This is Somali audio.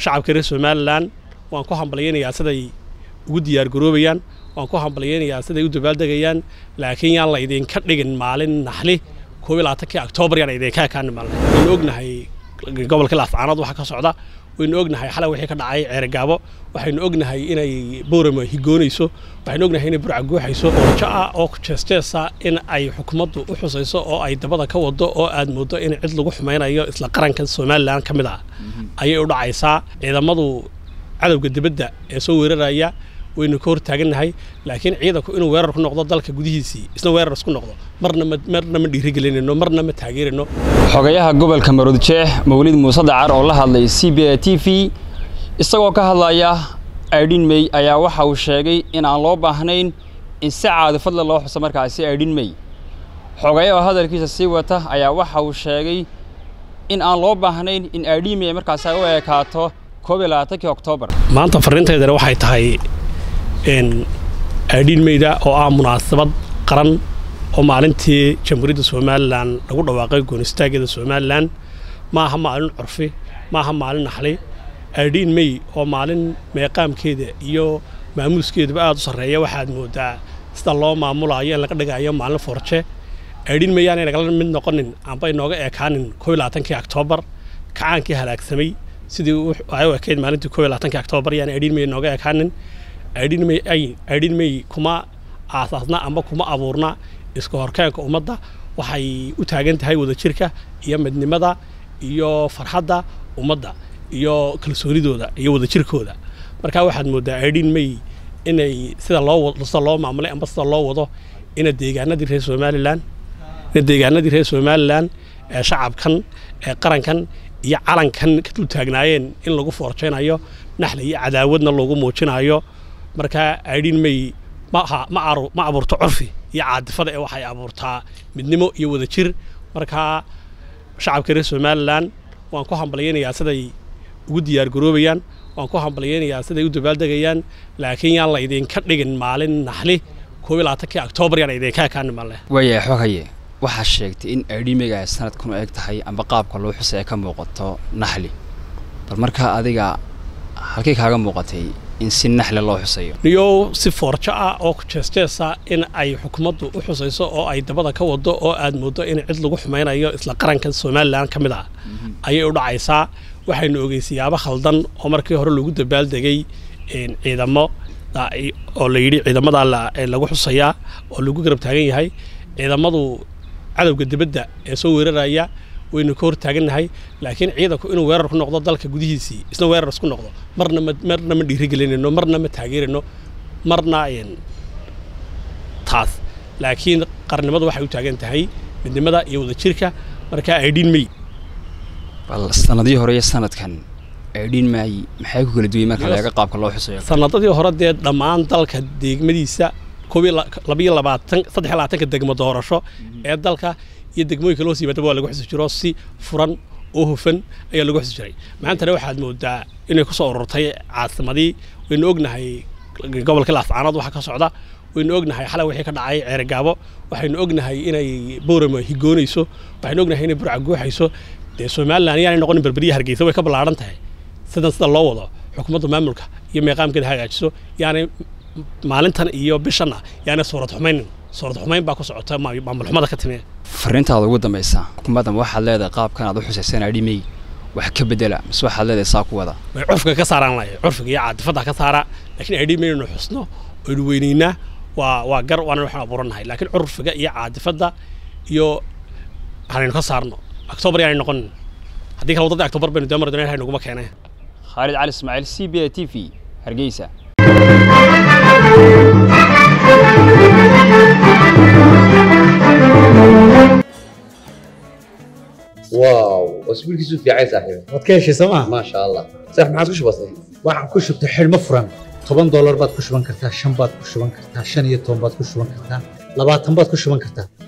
shacabka reer somalilan waan ku hambalyaynayaa siday ugu diyaargaroobayaan waan ku hambalyaynayaa siday u dabaaldegayaan laakiin yaan la idinka dhigin maalin naxli koob iyo labaatankii oktoobar yaan idinka ekaan maalin waynu ognahay gobolka laascaanood waxa ka socda waynu ognahay xalay wixii ka dhacay ceergaabo waxaynu ognahay inay boorama higoonayso waxaynu ognahay inay burca guuxayso orjo ah oo jeesjeesa in ay xukuumaddu u xusayso oo ay dabada ka wado oo aad moodo in cid lagu xumaynayo isla qaranka somalilan ka mid ah ayay u dhacaysaa ciidamadu cadowga dibadda ee soo weeraraya waynu ka hortaagannahay laakiin ciidanku inuu weerar ku noqdo dalka gudihiisii isna weerar isku noqdo marna ma marna ma dhiirigelinayno marna ma taageerayno xogayaha gobolka maroodjeex mawlid muuse dacar oo la hadlay c b a t v isagoo ka hadlaya aidhin mey ayaa waxa uu sheegay in aan loo baahnayn in si caadifadle loo xuso markaasi aidhin mey xogayaha oo hadalkiisa sii wata ayaa waxa uu sheegay in aan loo baahnayn in aidhin mey markaasi ay u ekaato koob iyo labaatankii oktoobar maanta farriintaydana waxay tahay aidhiin meyda oo ah munaasabad qaran oo maalintii jamhuuriyadda somalilan lagu dhawaaqay goonistaaggeeda somalilan ma aha maalin curfi ma aha maalin naxli aidhiin mey oo maalin meeqaamkeeda iyo maamuuskeedaba aad u sarreeya waxaad moodaa sida loo maamulaayo in laga dhigayo maalin forje aidhiin mey yaanay nagala mid noqonin amba inooga ekaanin koob iyo labaatankii oktoobar kacaankii halaagsamay sidii ay u ekayd maalintii koob iyo labaatankii oktoobar yaan aidhiin mey inooga ekaanin aidhin mey kuma aasaasna amba kuma abuurna iska horkeenka ummadda waxay u taagan tahay wadajirka iyo midnimada iyo farxadda ummadda iyo kalsoonidooda iyo wadajirkooda markaa waxaad mooddaa aidhin mey inay sida loo sida loo maamulay amba sida loo wado ina deegaanadii reer somalilan ina deegaanadii reer somalilan ee shacabkan ee qarankan iyo calankan ka dul taagnaayeen in lagu foorjaynayo naxli iyo cadaawadna lagu muujinayo markaa aidhin mey maaha ma abuurto curfi iyo caadifada ee waxay abuurtaa midnimo iyo wadajir markaa shacabka reer somalilan waan ku hambalyaynayaa siday ugu diyaargaroobayaan waan ku hambalyaynayaa siday u dabaaldegayaan laakiin yaan la idinka dhigin maalin naxli koob iyo labaatankii oktoobar yaan idinka ekaan maalin waaya xogaye waxaa sheegtay in aidhimega ay sanadkan u eg tahay amba qaabka loo xusay ay ka muuqato naxli bal markaa adiga halkay kaaga muuqatay in si naxle loo xusayo niyow si foorjo ah oo jeesjeesa in ay xukuumaddu u xusayso oo ay dabada ka wado oo aad moodo in cid lagu xumaynayo isla qaranka somalilan ka mid ah ayay u dhacaysaa waxaynu ogey siyaabo khaldan oo markii hore lagu dabaaldegay ciidamo oo la yidhi ciidamadaa lagu xusayaa oo lagu garab taagan yahay ciidamadu cadowga dibadda ee soo weeraraya waynu ka hortaagannahay laakiin ciidanku inuu weerar ku noqdo dalka gudihiisii isna weerar isku noqdo marna ma marna ma dhiirigelinayno marna ma taageerayno marna taas laakiin qarnimadu waxay u taagan tahay midnimada iyo wadajirka markaa aidhin mey bal sanadihii hore iyo sanadkan aidhin may maxay ku kala duway marka laga qaabka loo xusayo sanadadii hore dee dhammaan dalka deegmadiisa koob iyo labiyo labaatan saddex iyo labaatanka degmo doorasho ee dalka iyo degmooyinka loo siimaadaba waa lagu xusi jiro si furan oo hufan ayaa lagu xusi jiray maantana waxaad moodaa inay ku soo ururtay caasimadii waynu ognahay gobolka laascaanood waxa ka socda waynu ognahay xalay wixii ka dhacay ceergaabo waxaynu ognahay inay boorama higoonayso waxaynu ognahay inay burca guuxayso dee somalilan yaanay noqonin berberiya hargeysa way ka ballaadhan tahay sidan sida loo wado xukuumadda maamulka iyo meeqaamkeeda hagaajiso yaanay maalintan iyo bishanna yaanay suurad xumaynin suurad xumayn baa ku socota maamul xumada ka timi fariintaada ugu dambaysa xukuumaddan waxaad leedahay qaabkan aad u xusaysan aidhimey wax ka bedela mise waxaad leedahay saa ku wada way curfiga ka saaraan laya curfiga iyo caadifadda ka saara laakiin aidhimey inaynu xusno oynu weynaynaa waa waa gar waana waxaan abuurannahay laakiin curfiga iyo caadifadda iyo hanaynu ka saarno oktoobar yaanay noqonin haddii kale waddadii oktoobar baynu deemar doonay naguma keenay khaalid cali ismaaciil c b a t v hargeysa واو اسبوع كيسو في عايز صاحبي waad ka heshay sooma ما شاء الله صح ما عادش بسيط waxaan ku shubtay xidhmo furan toban doolar baad ku shuban kartaa shan baad ku shuban kartaa shan iyo toban baad ku shuban kartaa labaatan baad ku shuban kartaa